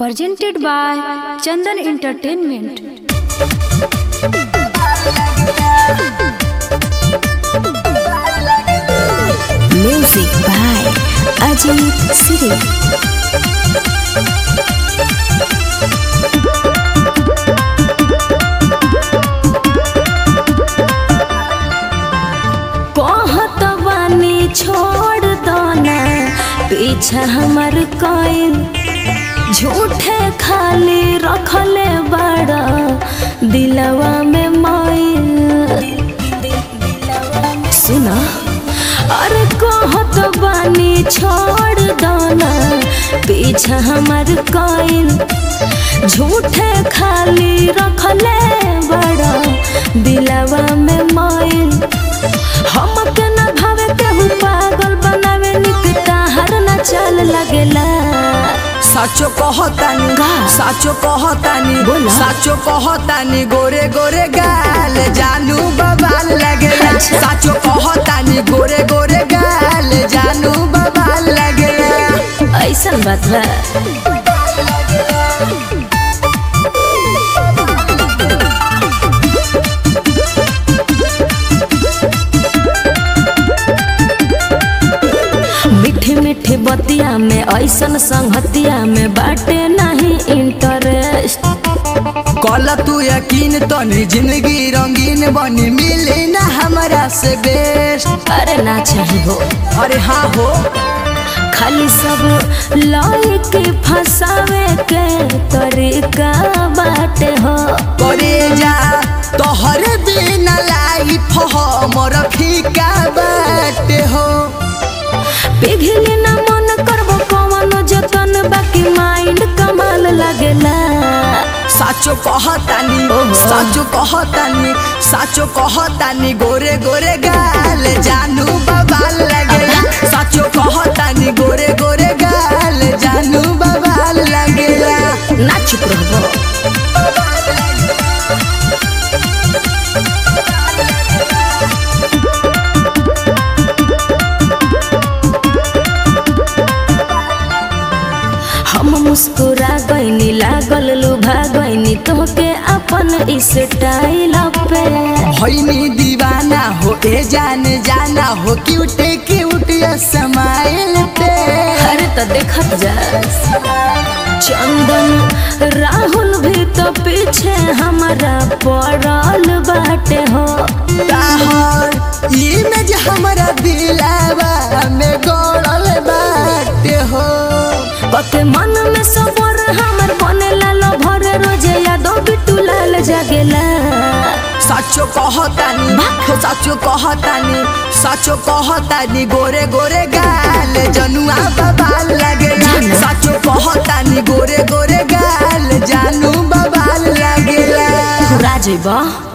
presented by Chandan Entertainment. Music by Ajit Siri. कहत बानी छोड़ दो ना पीछा हमर कोई झूठे खाली रखले बड़ा दिलवा में माइल सुना अरे कहत बानी छोड़ दो ना पीछा हमर कोई झूठे खाली रखले बड़ा दिलवा में माइल हमके न भावे केहू पागल बनावे निकता हर न चल लगेला साचो कहतानी का? साचो कहतानी बोला। साचो कहतानी गोरे गोरे गाल जानू बबाल लगेला अच्छा। साचो कहतानी गोरे गोरे गाल जानू बबाल लगेला ऐसन बात बा मीठी मीठी बतिया में ऐसन संगतिया में बाटे नहीं इंटरेस्ट कल तू यकीन तनी जिंदगी रंगीन बनी मिली ना हमरा से बेस्ट अरे ना चाहिए हो अरे हाँ हो खाली सब लाई के फंसावे के तरीका बाटे हो करे जा तोहरे बिना लाइफ हमर फीका बाटे हो पिघली ना मन करबो कवनो जतन बाकी माइंड कमाल लगेला साचो कहतानी ओहो। साचो कहतानी साचो कहतानी गोरे गोरे गाल जानू बबाल लगेला साचो कहतानी गोरे गोरे गाल जानू बबाल लगेला ना चुप रहबो हम मुस्कुरा गईनी लागल लुभा गईनी तोहके अपन स्टाइल पे होइनी दीवाना हो ए जान जाना हो क्यूट क्यूट स्माइल पे अरे तो देखत जा चंदन राहुल भी तो पीछे हमारा पड़ल बाटे हो ताहर इमेज हमरा दिलावा में गड़ल बाटे हो पके मन में सबर हमर बनेला लो भरे रोजे यादो बिटू लाल जागेला साचो कहतानी हो साचो कहतानी साचो कहतानी गोरे गोरे गाल जनुआ बबाल लगेला जाना। साचो कहतानी गोरे गोरे गाल जानू बबाल लगेला राजेबा